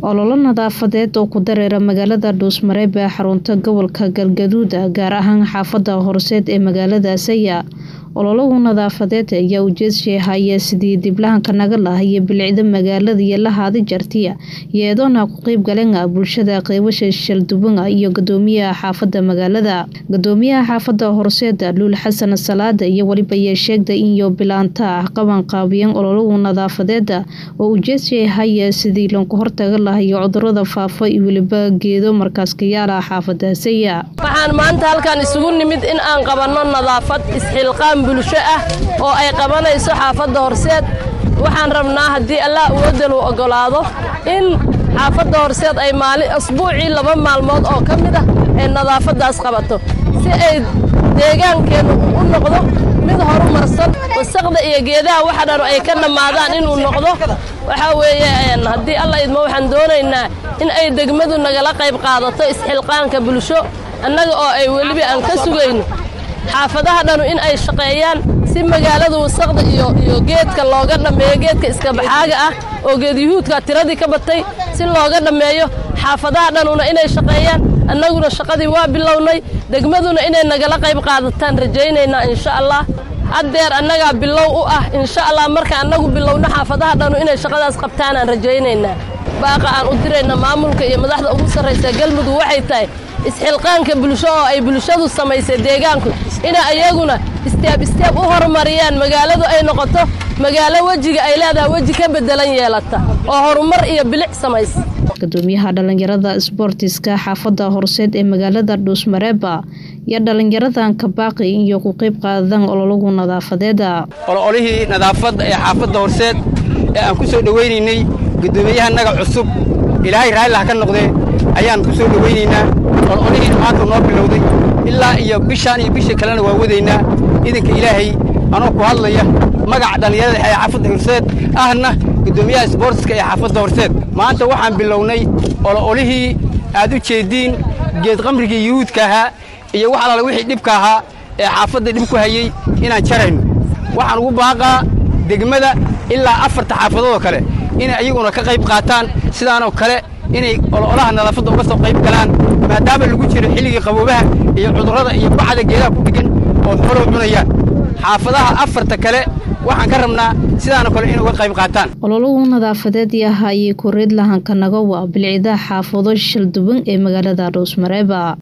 ololo nadaafadeed oo ku dareera magaalada dhuusmareeb ee xarunta gobolka galgaduud gaar ahaan xaafada horseed ee magaalada saya ololagu nadaafadeed ayaa ujeedshii haya sidii diblahanka naga lahayo bilicda magaalada iyo lahaadi jartiya iyadoona ku qeyb galeen bulshada qeybasha shalduban iyo gudoomiyaha xaafada magaalada gudoomiyaha xaafada horseed luul xasan salaada iyo weliba yee sheegda inyo bilaanta ah qaban qaabiyeen ololagu nadaafadeeda oo ujeedshii haya sidii lanku hortaga lahayo cudurada faafa iyo weliba geedo markaaskayaala xaafada saya waxaan maanta halkan isugu nimid in aan qabanno nadaafad isxilqaan bulsho ah oo ay qabanayso xaafadda horseed waxaan rabnaa haddii allah uwadal uu oggolaado in xaafadda horseed ay maali asbuucii laba maalmood oo ka mid ah ay nadaafaddaas qabato si ay deegaankeennu u noqdo mid horumarsan wasaqda iyo geedaha waxa dhan ay ka dhammaadaan inuu noqdo waxaa weeye haddii alla idmo waxaan doonaynaa in ay degmadu nagala qayb qaadato isxilqaanka bulsho annaga oo ay weliba aan ka sugayno xaafadaha dhanu in ay shaqeeyaan si magaalada wasaqda iyo iyo geedka looga dhammeeyo geedka iskabaxaaga ah oo geedyuhuudka tiradii ka batay si looga dhammeeyo xaafadaha dhanuna inay shaqeeyaan annaguna shaqadii waa bilownay degmaduna inay nagala qayb qaadataan rajaynaynaa insha allah haddeer annagaa bilow u ah insha allah marka annagu bilowno xaafadaha dhanu inay shaqadaas qabtaanaan rajaynaynaa baaqa aan u dirayna maamulka iyo madaxda ugu sarraysa galmudug waxay tahay isxilqaanka bulsho oo ay bulshadu samaysay deegaanku inay ayaguna isteeb isteeb u horumariyaan magaaladu ay noqoto magaalo wejiga ay leedahay weji ka beddelan yeelata oo horumar iyo bilic samaysa gudoomiyaha dhallinyarada sboortiska xaafadda horseed ee magaalada dhuusmareeba iyo dhallinyaradan kabaaqi iyo ku qayb qaadaan ololagu nadaafadeeda ololihii nadaafadda ee xaafadda horseed ee aan ku soo dhowaynaynay gudoomiyahanaga cusub ilaahay raalliha ka noqdee ayaan ku soo dhowaynaynaa ololihiina maanta noo bilowday ilaa iyo bishaan iyo bishii kalena waa wadaynaa idinka ilaahay anoo ku hadlaya magaca dhallinyarada ee xaafadda horseed ahna gudoomiyaha sboortiska ee xaafadda horseed maanta waxaan bilownay ololihii aad u jeediin geed qamrigii yuhuudka ahaa iyo wax alaala wixii dhibka ahaa ee xaafadda dhib ku hayey inaan jarayno waxaan ugu baaqaa degmada ilaa afarta xaafadoodoo kale inay ayaguna ka qayb qaataan sidaanoo kale inay ololaha nadaafadda uga soo qayb galaan maadaama lagu jiro xilligii qaboobaha iyo cudurrada iyo bacda geedaha ku dheggan oo xoolow cunayaan xaafadaha afarta kale waxaan ka rabnaa sidaanoo kale inay uga qayb qaataan ololagu nadaafadeed yahaayey kureed lahanka nagawa bilcidaha xaafado shalduban ee magaalada dhuusmareeba